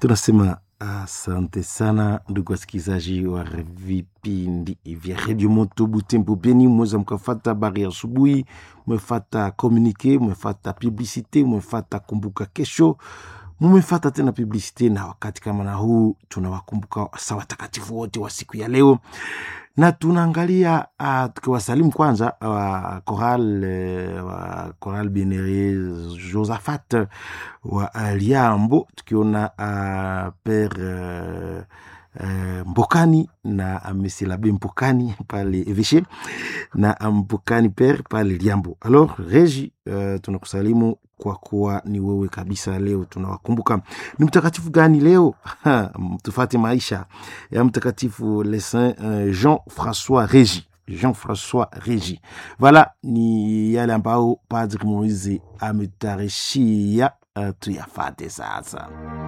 tunasema asante sana ndugu wasikilizaji wa vipindi vya redio moto butembo beni mweza mkafata habari ya asubuhi mwefata komunike mwefata publicite mwefata kumbuka kesho mumefata tena publicite na wakati kama na huu tunawakumbuka sa watakatifu wote wa siku ya leo na tunaangalia uh, tukiwasalimu kwanza wa uh, koral uh, wa koral benere josaphat wa uh, liambo tukiona uh, pere uh, Uh, mbokani na uh, mesilabe mbokani pale eveshe na uh, mbokani per pale liambo alors regi uh, tunakusalimu kwa kuwa ni wewe kabisa leo tunawakumbuka ni mtakatifu gani leo tufate maisha ya mtakatifu le saint uh, jean françois regi jean françois regi voilà ni yale ambao padri moizi ametarishia uh, tuyafate sasa